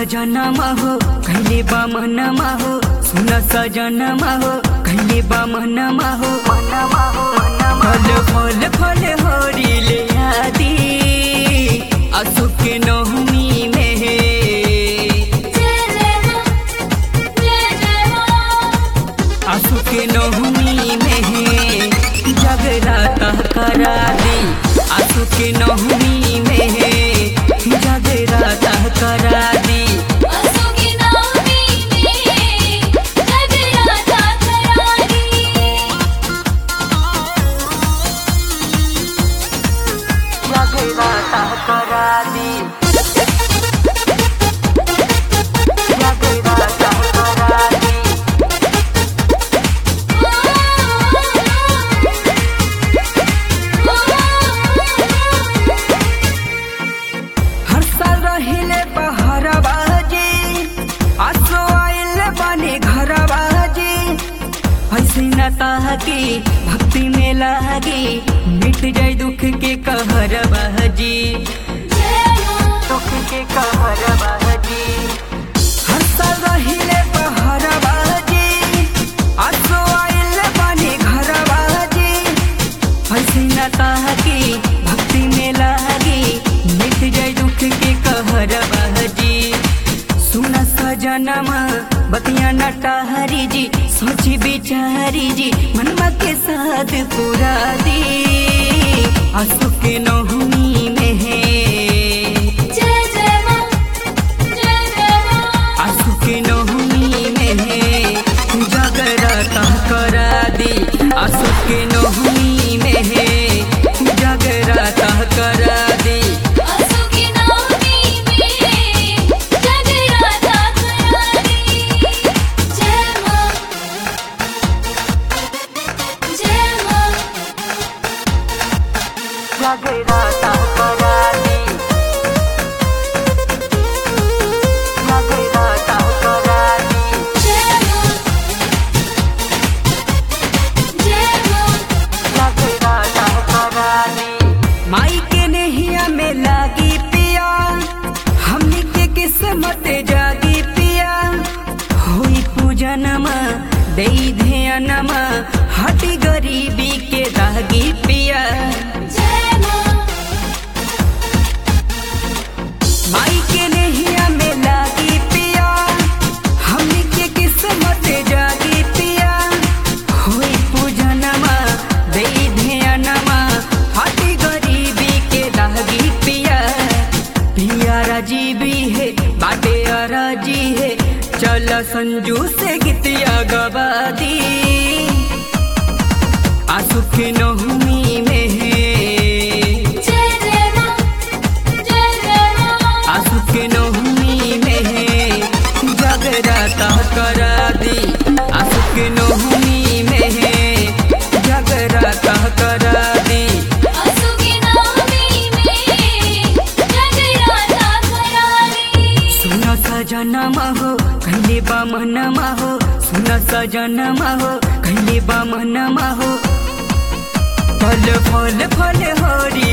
सजनमा हो कहिले बा मनमा हो सुन सजनमा हो कहिले बा मनमा हो फल फल फल होरीले आदि असुके नहुमी में जय जय मां जय जय मां असुके नहुमी में जगराता करा दी असुके नहुमी में जगराता करा दी असुकी नवमी में जगराता करारी जगराता करा दी जगराता करा दी हर साल रहिले पहर बाजे आसो आइल बने घर बाजे ऐसे न ताके भक्ति में लागे मिट जाए दुख के कहर बाजी दुख के कहर बाजी हर साल रहिले पहर बाजे आसो आइल बने घर बाजे ऐसे न ताके भक्ति में लागे मिट जाए दुख के कहर बहजी सुन सजनमा बतिया नटहरी जी सोची बिचारी जी मनमा के साथ पूरा दी आंसू के नहुमी में है जय जय मां जय जय मां आंसू के नहुमी में है जगराता करा दी आंसू के नहुमी में है जगराता करा दी असुकी नवमी में जगराता करारी जय मां जय मां जगराता करा दी जगराता करा दी जय मां जय मां जगराता करा दी माई के नहिया में लागी पिया हमनी के किस्मत जागी पिया होई पूजनमा दई ध्यानमा हटी गरीबी के दागी पिया जय मां माई के नहिया में लागी पिया हमनी के किस्मत जागी पिया होई पूजनमा दई ध्यानमा हटी गरीबी के दागी पिया पिया राजीवी है बाटे राजी है चल संजू से गीतिया गवा दी आंसू के नहुमी में है जय जय मां जय जय मां आंसू के नहुमी में है जगराता करा दी आंसू के नहुमी में है जगराता करा दी असुकी नवमी में जगराता करारी सुन सजनमा हो कहिले बा मनमा हो सुन सजनमा हो कहिले बा मनमा हो फल फल फल हरी